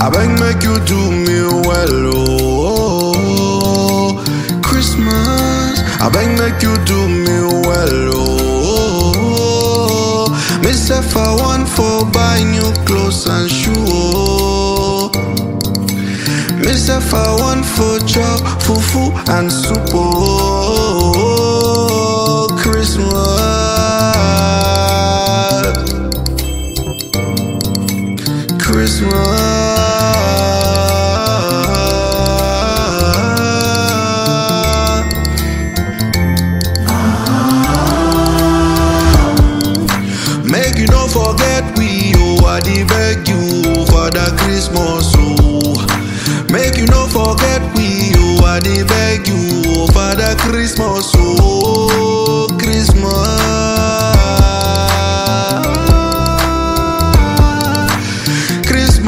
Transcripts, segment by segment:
I beg make you do me well, oh. Christmas, I beg make you do me well, oh. Myself I want for buy new clothes and shoe, oh. Myself I want for chop fufu and soup, oh. Christmas. Christmas. Make you no forget we oh I dey beg you for the Christmas oh. Make you no forget we oh I dey beg you for the Christmas oh Christmas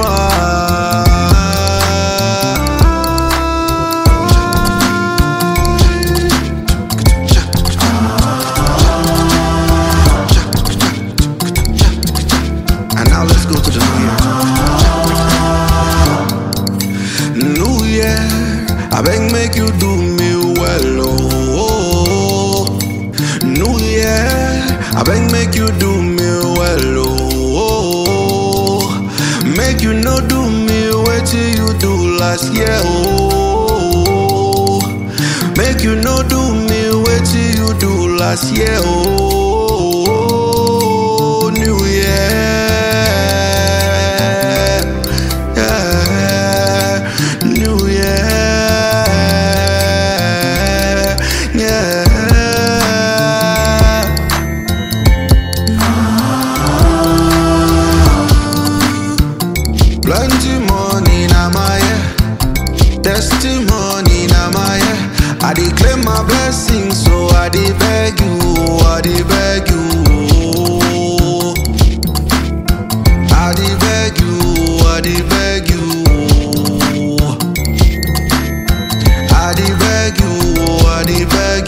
Christmas. And now let's go to the new year. New year, I beg make you do me well, oh. New year, I beg make you do me well, oh. Make you no do me what you do last year, oh. Make you no do me what you do last year, oh. New year. Yeah, New Year, yeah. Plenty money na my head, testimony na my head. I dey claim my blessing, so I dey beg you, I dey beg you. I dey beg you, I dey beg you. I dey beg you, I dey beg